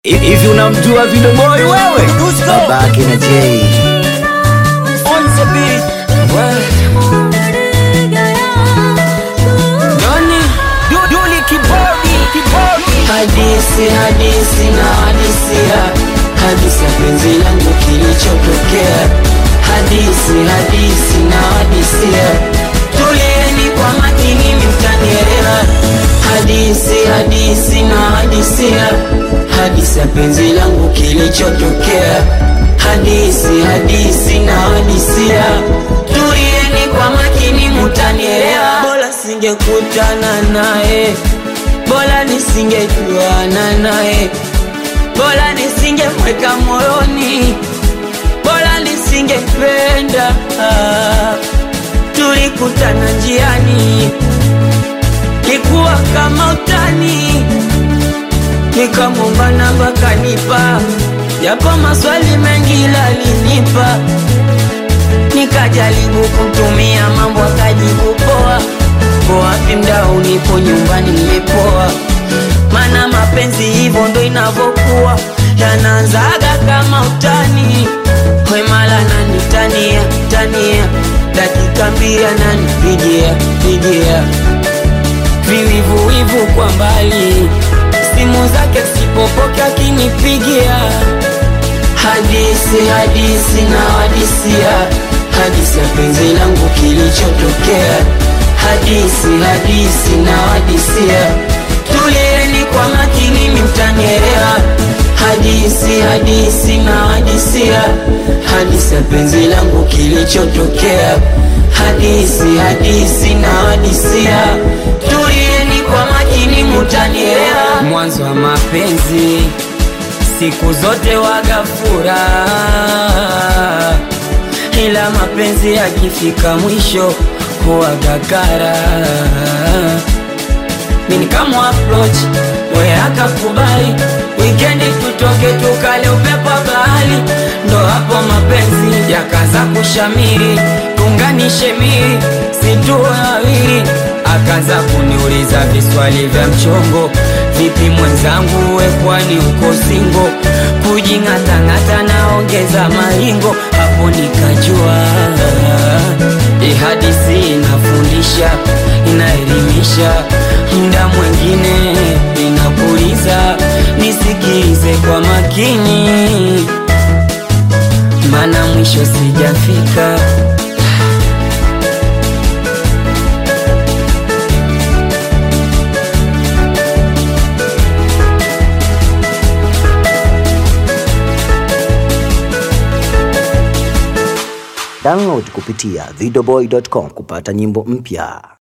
Hivi unamjua Video Boy wewe? Babake na Jay. On the beat. Well. Nani? Du- Duli kibodi, kibodi. Hadisi, hadisi na hadisia, hadisi ya penzi langu kilichotokea. Hadisi, hadisi na hadisia, tulieni kwa makini mtanielewa. Hadisi, hadisi na hadisia, hadisi ya penzi langu kilichotokea. Hadisi, hadisi na hadisia, tulieni kwa makini mtanielewa. Bora singekutana naye bora nisingejuana naye, bora nisingemweka moyoni, bora nisingependa. Tulikutana njiani, likuwa kama utani, nikamwomba namba kanipa, japo maswali mengi lalinipa, nikajaribu kumtumia mambo akajibu poa Uko wapi mdau? Nipo nyumbani nimepoa, mana mapenzi hivyo ndo inavyokuwa, yanaanzaga kama utani. Wemala nani tania tania, dakika mbili ananipigia pigia, viwivuwivu kwa mbali, simu zake sipopoke akinipigia Hadisi, hadisi na hadisia, hadisi ya penzi langu kilichotokea. Hadisi, hadisi na hadisia, tulieni kwa makini mtanielewa. Hadisi, hadisi na hadisia, hadisi ya penzi langu kilichotokea. Hadisi, hadisi na hadisia, tulieni kwa makini mtanielewa. Mwanzo wa mapenzi siku zote waga furaha, ila mapenzi yakifika mwisho huwaga kara. Mimi kama approach we akakubali, weekend tutoke tukale upepo wa bahari, ndo hapo mapenzi yakaza kushamiri, tunganishe miri situwe wawili akaanza kuniuliza viswali vya mchongo, vipi mwenzangu, we kwani uko singo? Kujing'atang'ata naongeza maringo, hapo nikajua hii hadithi inafundisha, inaelimisha, muda mwingine inapuliza. Nisikilize kwa makini, maana mwisho sijafika. Download kupitia videoboy.com kupata nyimbo mpya.